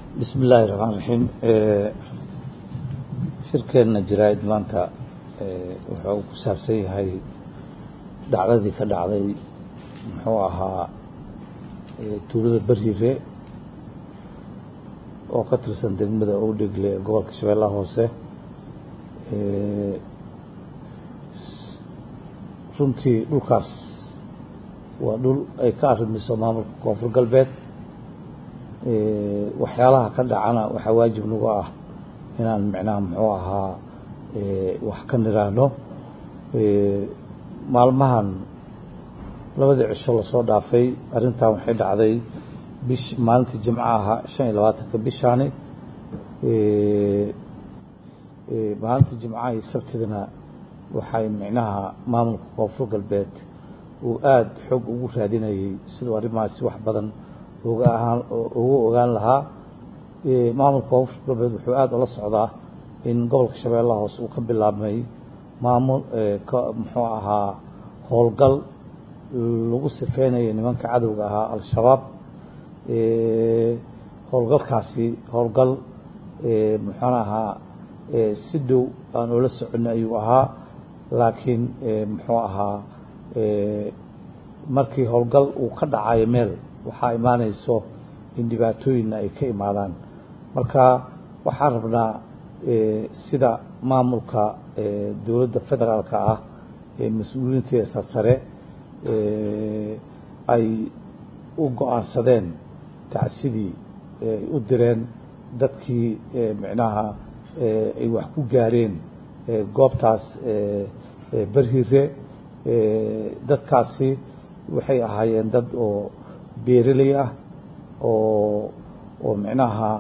bismi illaahi raxmaan raxiim shirkeenna jaraa'id maanta wuxuu ku saabsan yahay dhacdadii ka dhacday muxuu ahaa tuulada beriire oo ka tirsan degmada owdhegle ee gobolka shabeellaha hoose runtii dhulkaas waa dhul ay ka arrimiso maamulka koonfur galbeed waxyaalaha ka dhacana waxaa waajib nagu ah inaan micnaha muxuu ahaa wax ka niraahno maalmahan labadii cisho lasoo dhaafay arrintan waxay dhacday bish maalintii jimco ahaa shan iyo labaatanka bishaani maalintii jimcaha iyo sabtidana waxay micnaha maamulka koonfur galbeed uu aada xoog ugu raadinayay siduu arrimahaasi wax badan uga ahaan ugu ogaan lahaa maamulka koonfur galbeed wuxuu aada ula socdaa in gobolka shabeellaha hoose uu ka bilaabmay maamul muxuu ahaa howlgal lagu sifeynaya nimanka cadowga ahaa al-shabaab howlgalkaasi howlgal muxuuna ahaa si dhow aan oola soconay ayuu ahaa laakiin muxuu ahaa markii howlgal uu ka dhacayo meel waxaa imaanayso in dhibaatooyinna ay ka imaadaan marka waxaan rabnaa sida maamulka dowladda federaalka ah ee mas-uuliyiinteeda sarsare ay u go-aansadeen tacsidii ay u direen dadkii micnaha ay wax ku gaareen goobtaas berhire dadkaasi waxay ahaayeen dad oo beereley ah oo oo micnaha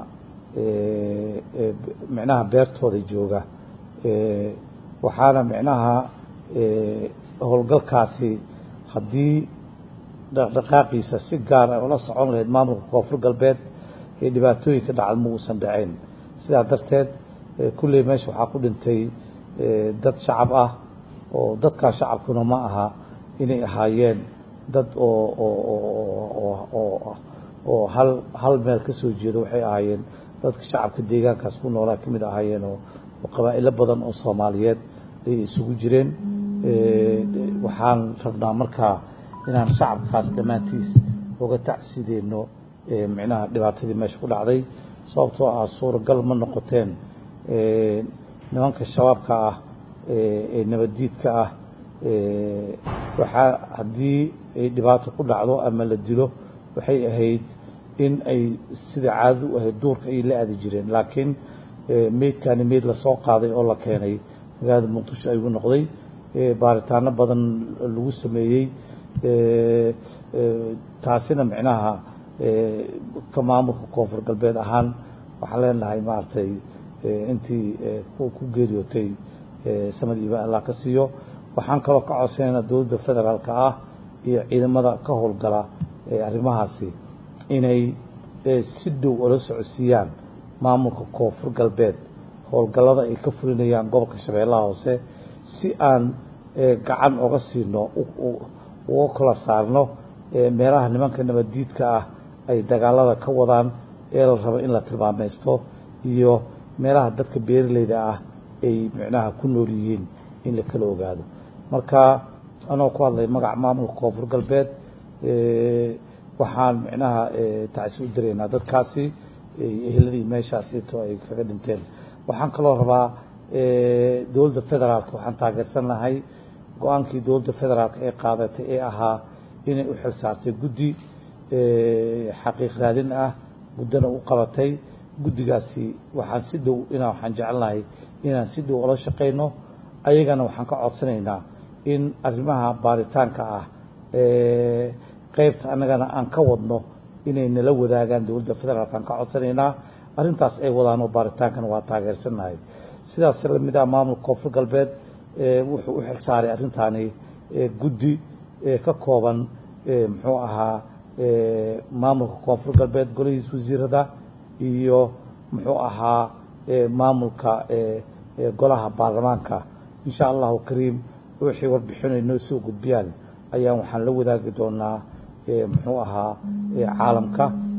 micnaha beertooda jooga waxaana micnaha howlgalkaasi haddii dhaqdhaqaaqiisa si gaar ah ula socon lahayd maamulka koonfur galbeed ee dhibaatooyinka dhacda ma uusan dhacayn sidaa darteed kulley meesha waxaa ku dhintay dad shacab ah oo dadkaa shacabkuna ma aha inay ahaayeen dad oo oo hal hal meel ka soo jeedo waxay ahaayeen dadka shacabka deegaankaas ku noolaa ka mid ahaayeen oo qabaa'ilo badan oo soomaaliyeed ayay isugu jireen waxaan rabnaa markaa inaan shacabkaas dhammaantiis uga tacsideenno micnaha dhibaatadii meesha ku dhacday sababtoo ah suuragal ma noqoteen nimanka shabaabka ah ee nabaddiidka ah waxaa haddii ay dhibaato ku dhacdo ama la dilo waxay ahayd in ay sida caadadu u ahayd duurka ay la aadi jireen laakiin meydkaani meyd lasoo qaaday oo la keenay magaalada muqdisho ayuu noqday baaritaano badan lagu sameeyey taasina micnaha ka maamulka koonfur galbeed ahaan waxaan leenahay maaragtay intii ku geeriyootay samad iiba allah ka siiyo waxaan kaloo ka codsanaynaa dowladda federaalka ah iyo ciidamada ka howlgala arrimahaasi inay si dhow ula socodsiiyaan maamulka koonfur galbeed howlgallada ay ka fulinayaan gobolka shabeellaha hoose si aan gacan oga siino uga kala saarno meelaha nimanka nabaddiidka ah ay dagaalada ka wadaan ee la rabo in la tilmaamaysto iyo meelaha dadka beeraleyda ah ay micnaha ku nool yihiin in la kala ogaado marka anoo ku hadlay magaca maamulka koonfur galbeed waxaan micnaha tacsi u diraynaa dadkaasi eheladii meeshaasito ay kaga dhinteen waxaan kaloo rabaa dowladda federaalka waxaan taageersan lahay go-aankii dowladda federaalka ee qaadatay ee ahaa inay u xil saartay guddi xaqiiq raadin ah muddana u qabatay guddigaasi waxaan si dhow inaa waxaan jecelnahay inaan si dhow ula shaqayno ayagana waxaan ka codsanaynaa in arrimaha baaritaanka ah qeybta annagana aan ka wadno inay nala wadaagaan dowladda federaalka aan ka codsanaynaa arrintaas ay wadaan oo baaritaankana waa taageersannahay sidaas lamid ah maamulka koonfur galbeed wuxuu u xil saaray arrintaani guddi ka kooban muxuu ahaa maamulka koonfur galbeed golihiis wasiirada iyo muxuu ahaa maamulka golaha baarlamaanka insha allahu kariim wixii warbixinay noo soo gudbiyaan ayaan waxaan la wadaagi doonaa muxuu ahaa caalamka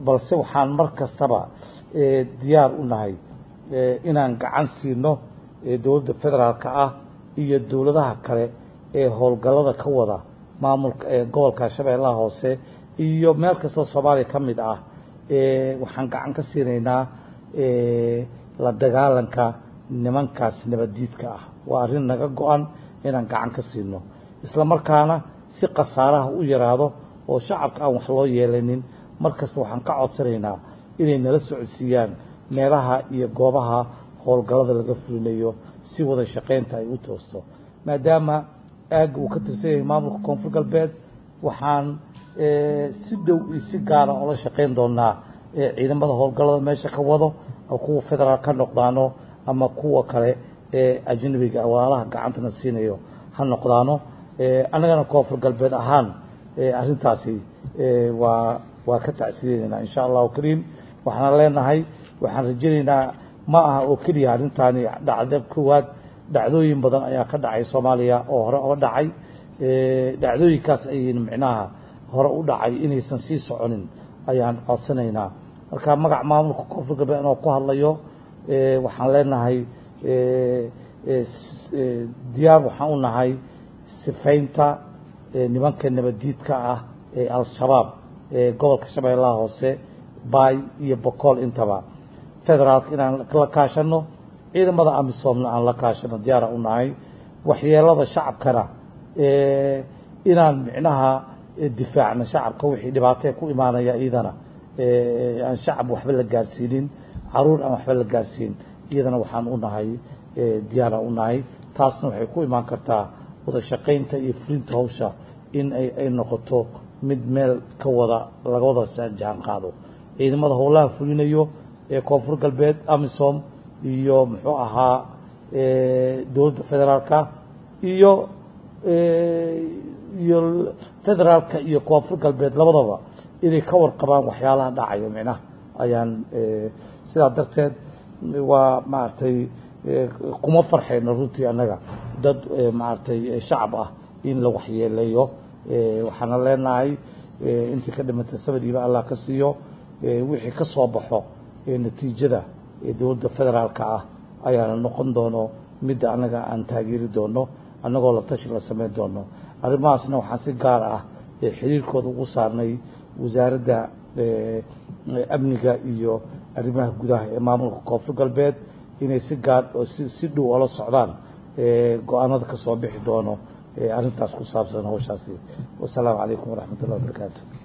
balse waxaan mar kastaba diyaar u nahay inaan gacan siino dowladda federaalka ah iyo dowladaha kale ee howlgallada ka wada maamulka gobolka shabeellaha hoose iyo meel kastoo soomaaliya ka mid ah waxaan gacan ka siinaynaa la dagaalanka nimankaas nabaddiidka ah waa arrin naga go-an inaan gacan ka siino isla markaana si khasaaraha u yaraado oo shacabka aan wax loo yeelanin mar kasta waxaan ka codsanaynaa inay nala socodsiiyaan meelaha iyo goobaha howlgallada laga fulinayo si wada shaqaynta ay u toosto maadaama aagga uu ka tirsan yahay maamulka koonfur galbeed waxaan si dhow iyo si gaara ola shaqayn doonaa ciidamada howlgallada meesha ka wado ama kuwa federaal ka noqdaano ama kuwa kale ee ajnabiga walaalaha gacantana siinayo ha noqdaano annagana koonfur galbeed ahaan arrintaasi waa waa ka tacsiideynayna insha allahu kariim waxaan leenahay waxaan rajaynaynaa ma aha oo keliya arrintaani dhacda koowaad dhacdooyin badan ayaa ka dhacay soomaaliya oo hore oo dhacay dhacdooyinkaas ayayna micnaha hore u dhacay inaysan sii soconin ayaan codsanaynaa marka magac maamulka koonfur galbeed inoo ku hadlayo waxaan leenahay diyaar waxaan u nahay sifaynta nimanka nabaddiidka ah ee al-shabaab ee gobolka shabeellaha hoose baay iyo bokool intaba federaalka inaan la kaashano ciidamada amisoomna aan la kaashano diyaara u nahay waxyeelada shacabkana inaan micnaha difaacno shacabka wixii dhibaatee ku imaanaya iyadana aan shacab waxba la gaarsiinin caruur aan waxba la gaarsiin iyadana waxaan u nahay diyaara u nahay taasna waxay ku imaan kartaa wada shaqaynta iyo fulinta hawsha in ay noqoto mid meel ka wada laga wada jaan qaado ciidamada howlaha fulinayo ee koonfur galbeed amisom iyo muxuu ahaa dowladda federaalka iyo iyo federaalka iyo koonfur galbeed labadaba inay ka warqabaan waxyaalaha dhacayo micnaha ayaan sidaa darteed waa maaragtay kuma farxayno runtii annaga dad maaragtay shacab ah in la waxyeeleeyo waxaana leenahay intii ka dhimatay sabadiiba allah ka siiyo wixii ka soo baxo natiijada dowladda federaalka ah ayaana noqon doono midda annaga aan taageeri doono annagoo la tashi la samayn doono arrimahaasna waxaan si gaar ah xiriirkooda ugu saarnay wasaaradda amniga iyo arrimaha gudaha ee maamulka koonfur galbeed inay si gaar oo si dhow ola socdaan go-aanada ka soo bixi doono arrintaas ku saabsan hawshaasi wasalaamu calaykum waraxmat ullahi wabarakaatu